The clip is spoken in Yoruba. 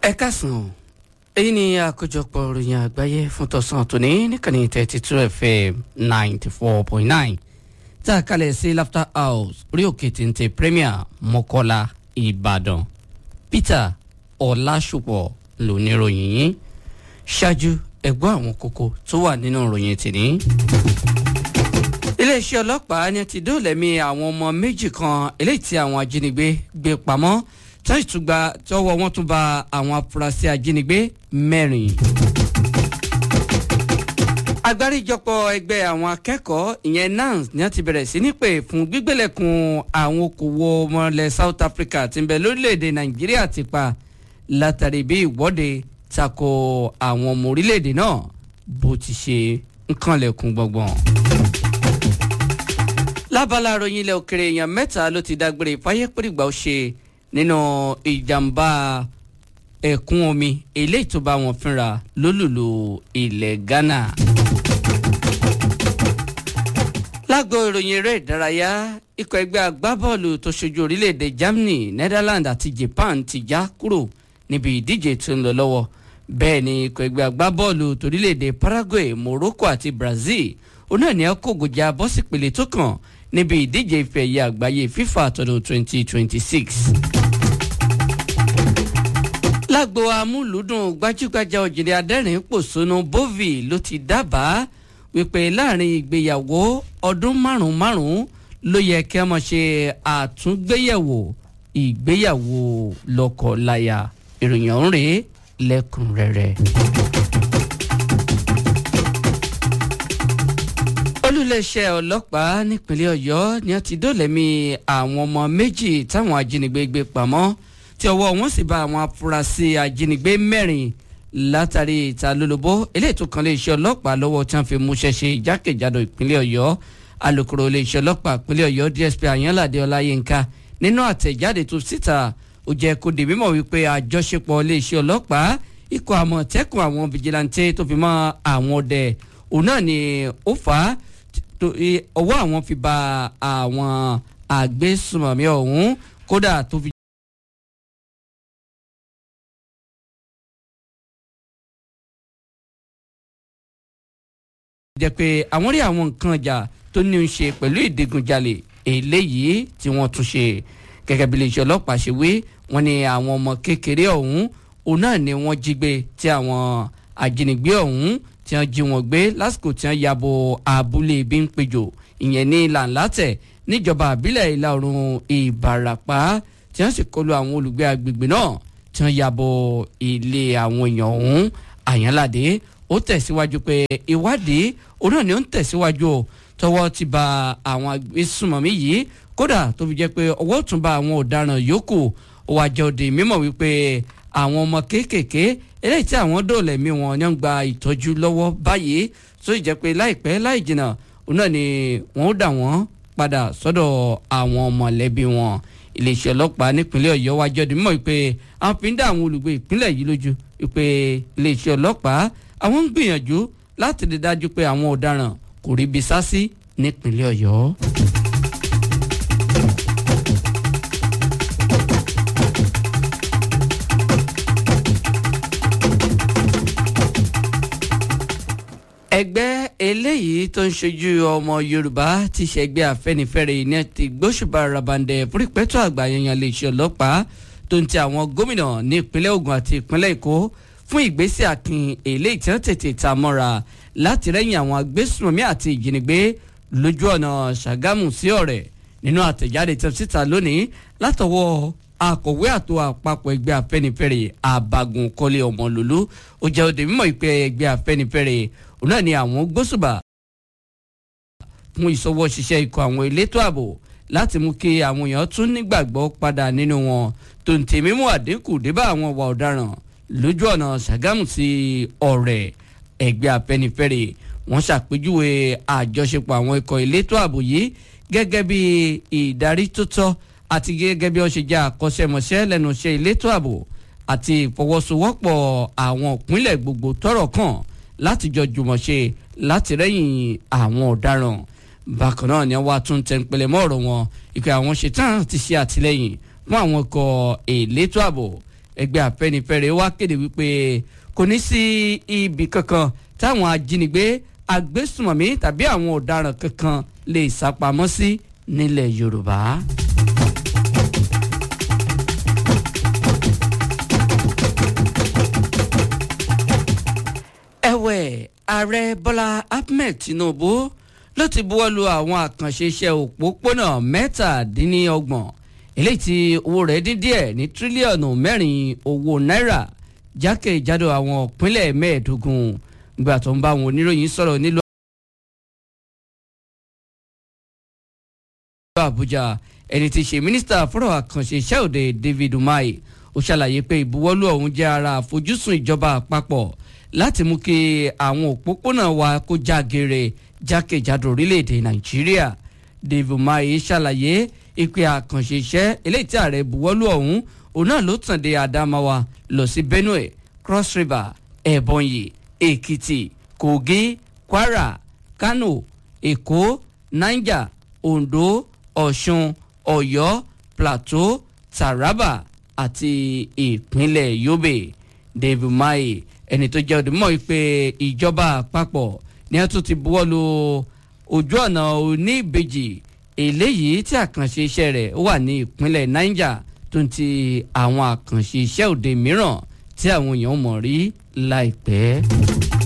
ẹ káàsán èyí ni àkójọpọ̀ ìròyìn àgbáyé fún tọ̀sán tòní níkànnì thirty two fm ninety four point nine tá a kalẹ̀ sí laughter house orí òkè téńté premier mọ́kọ́lá ìbàdàn peter ọ̀làṣùpọ̀ lóníròyìn yìí ṣáájú ẹ̀gbọ́n àwọn kókó tó wà nínú ìròyìn tìní iléeṣẹ́ ọlọ́pàá ní ti dóòlẹ̀mí àwọn ọmọ méjì kan eléyìí tí àwọn ajínigbé gbé pamọ́ tí wọ́n tún gba tọwọ́ wọn tún ba àwọn afurasí ajínigbé mẹ́rin. agbáríjọpọ̀ ẹgbẹ́ àwọn akẹ́kọ̀ọ́ ìyẹn nans ni wọ́n ti bẹ̀rẹ̀ sí ní pè fún gbígbélẹ̀kùn àwọn okòwò ọmọlẹ̀ south africa tí ń bẹ lórílẹ̀‐èdè nàìjíríà ti pa látàrí bí ìwọ́de tako àwọn ọmọ orílẹ̀‐èdè náà bó ti ṣe ń kànlẹ̀kùn gbọ̀ngbọ̀n lábala ròyìn ilẹ̀ òkèrè èèyàn mẹ́ta ló ti dágbére fáyé pèrìgbà ó ṣe nínú ìjàmbá ẹ̀kún omi eléyìí tó bá wọn fínra lólùlù ilẹ̀ ghana. lágbo ìròyìn eré ìdárayá ikọ̀ ẹgbẹ́ agbábọ́ọ̀lù tó ṣojú orílẹ̀-èdè germany netherlands àti japan ti já kúrò níbi ìdíje tó ń lọ lọ́wọ́ bẹ́ẹ̀ ni ikọ̀ ẹgbẹ́ agbábọ́ọ̀lù torílẹ̀-èdè paraguay morocco àti brazil onáà ní ọkọ̀gòjà bọ́sípele tó kàn níbi ìdíje ife ẹ̀yẹ àgbáyé fifa tọdún 2026. lágbo amúlùúdùn gbajúgbajà òjìlẹ̀ adẹ́rìn pòṣónú bovi ló ti dábàá wípé láàrin ìgbéyàwó ọdún márùn-ún márùn-ún ló yẹ kí a máa ṣe àtúngbéyẹ̀wò ìgbéyàwó lọ́kọ-láya ìròyìn ọ̀hún rèé lẹ́kùnrẹ́rẹ́. olùléeṣẹ́ ọlọ́pàá nípínlẹ̀ ọ̀yọ́ ni wọ́n ti dólẹ̀mí àwọn ọmọ méjì táwọn ajínigbé gbé pamọ́ tí ọwọ́ wọn sì bá àwọn afurasí ajínigbé mẹ́rin látàrí ìta lólobó eléyìí tó kan léeṣẹ́ ọlọ́pàá lọ́wọ́ tí wọ́n fi múṣẹ́ ṣe jákèjádò ìpínlẹ̀ ọ̀yọ́ alūkkóró iléeṣẹ́ ọlọ́pàá ìpínlẹ̀ ọ̀yọ́ dsp àyànládé ọláyínká nínú àtẹ̀jáde tó síta ó jẹ́ kó di mímọ̀ wípé àjọṣepọ̀ iléeṣẹ́ ọlọ́pàá ikọ̀ àmọ̀tẹ́kùn àwọn fìjìláńtẹ́ tó fi mọ́ àwọn ọdẹ òun náà ni ó fà á ọwọ́ àwọn fi ba àwọn àgbésùmọ̀mí ọ̀hún kódà tó fi. jẹ́ pé àwọn rí àwọn nǹkan ọjà tó ní í ṣe pẹ̀lú ìdigunjalè eléyìí tí wọ́n tún ṣe gẹ́gẹ́ bí iléeṣẹ́ ọlọ́pàá ṣe wí wọ́n ní àwọn ọmọ kékeré ọ̀hún òun náà ni wọ́n jí gbé tí àwọn ajínigbé ọ̀hún tí wọ́n jí wọn gbé lásìkò tí wọ́n yabo abúlé ibi ń péjò ìyẹn ní làǹlátẹ̀ níjọba àbílẹ̀ ìlà oòrùn ìbàràpá tí wọ́n sì kọlu àwọn olùgbé agbègbè náà tí wọ́n yabo ilé àwọn èèyàn ọ̀hún àyànládé ó tẹ̀síwájú pé ìwádìí òun náà ni ó ń tẹ̀síwájú o tọwọ́ ti ba àwọn agbésùnmọ̀mí yìí kódà tó fi jẹ́ pé ọwọ́ tún ba àwọn ọ̀daràn yòókù ó wá jẹ́ òde mímọ̀ wípé àwọn ọmọ kéékèèké eléyìí tí àwọn dóòlà ẹ̀mí wọn ni wọ́n gba ìtọ́jú lọ́wọ́ báyìí tó jẹ́ pé láìpẹ́ láì jìnnà òun náà ni wọ́n ó dà wọ́n padà sọ́dọ̀ àwọn mọ̀lẹ́bí wọn iléeṣẹ́ ọlọ́pàá nípínlẹ̀ ọ̀yọ́ wá jẹ́ mímọ̀ pé àwọn fi ń dá àwọn olùgbé ìpínlẹ̀ yìí lójú pé iléeṣẹ́ ọlọ́pàá àwọn ń gbìyànjú láti rí dájú pé àwọn ọ̀daràn kò rí ibi sá sí nípínlẹ̀ ọ̀yọ́. ẹgbẹ́ eléyìí tó ń ṣojú ọmọ yorùbá ti ṣẹgbẹ́ afẹ́nifẹ́re ní ti gbóṣùbà rabandẹ fúrípẹ́tọ̀ àgbà yanyan iléeṣẹ́ ọlọ́pàá tó ń ti àwọn gómìnà ní ìpínlẹ̀ ogun àti ìpínlẹ̀ èkó fún ìgbésẹ̀ akin eléyìí tí wọ́n tètè ta mọ́ra láti rẹ́yìn àwọn agbésùnmọ̀mí àti ìjínigbé lójú ọ̀nà ṣàgámù sí ọ̀rẹ́ nínú àtẹ̀jáde tó síta lónìí látọwọ́ akọ̀wé àtò àpapọ̀ ẹgbẹ́ afẹ́nifẹ́re àbàgùn kọ́lé ọmọlúlú ó jẹ́ òde mímọ́ ìpè ẹgbẹ́ afẹ́nifẹ́re òun náà ni àwọn gbósùbà fún ìṣọwọ́ ṣiṣẹ́ ikọ̀ àwọn elétò ààbò láti mú kí àwọn èèyàn tún nígbàgbọ́ padà nínú wọn tó ń tèmi mú àdínkù débà àwọn ìwà ọ̀daràn lójú ọ̀nà ṣàgámù sí ọ̀rẹ́ ẹgbẹ́ afẹ́nifẹ́re wọ́n ṣàpèjúwe àjọṣepọ̀ àwọn ikọ̀ elétò ààbò yìí gẹ́gẹ́ bí ìdarí tó tọ́ àti gẹ́gẹ́ bí wọ́n ṣe jẹ́ àkọ́ṣẹ́mọṣẹ́ lẹ́nu iṣẹ́ elétò ààbò àti ìfọwọ́sowọ́pọ̀ àwọn ìpínlẹ̀ gbogbo tọ́rọ̀ kàn láti jọ jùmọ̀ ṣe láti rẹ́yìn àwọn ọ̀daràn bákan náà ni wọ́n á tún tẹnpẹlẹ mọ́ ọ̀rọ̀ wọn ìpè àwọn ṣetán ti ṣe àtìlẹ́yìn fún àwọn ikọ̀ elétò ààbò ẹgbẹ́ afẹ́nifẹ́re wá kéde wípé kò ní sí ibì kankan táwọn ajínigbé agbésùmọ̀mí tàbí àwọn ọ̀daràn kankan lè sápamọ́ sí nílẹ̀ yorùbá. ẹ̀wẹ̀ ààrẹ bọ́lá ahmed tinubu ló ti buwọ́lu àwọn àkànṣe iṣẹ́ òpópónà mẹ́tàdínlọ́gbọ̀n eléyìí tí owó rẹ̀ dín díẹ̀ ní tírílíọ̀nù mẹ́rin owó náírà jákèjádò àwọn ìpínlẹ̀ mẹ́ẹ̀ẹ́dógún gbà tó ń bá àwọn oníròyìn sọ̀rọ̀ nílùú àbújá ẹni tí í ṣe mínísítà fọ́rọ̀ àkànṣe iṣẹ́ òde david umahi ó ṣàlàyé pé ìbuwọ́lù ọ̀hún jẹ́ ara àfojúsùn ìjọba àpapọ̀ láti mú kí àwọn òpópónà wa kó já geere jákèjádò orílẹ̀-èdè nàìjíríà david umahi ṣàlàyé ìpè àkànṣe iṣẹ́ eléyìí tí ààrẹ buwọ́lù ọ̀hún òun náà ló tàn dé adamawa lọ sí benue cross river ebonyi èkìtì kogi kwara kano èkó niger ondo ọ̀ṣun ọ̀yọ́ plateau taraba àti ìpínlẹ̀ yobe david maye ẹni tó jẹ́ òdìmọ̀ pé ìjọba àpapọ̀ ní ẹ̀ tún ti buwọ́lu ojú ọ̀nà oníbejì eléyìí tí àkànṣe iṣẹ́ rẹ̀ wà ní ìpínlẹ̀ niger tó ń ti àwọn àkànṣe iṣẹ́ òde mìíràn tí àwọn èèyàn mọ̀ rí láìpẹ́.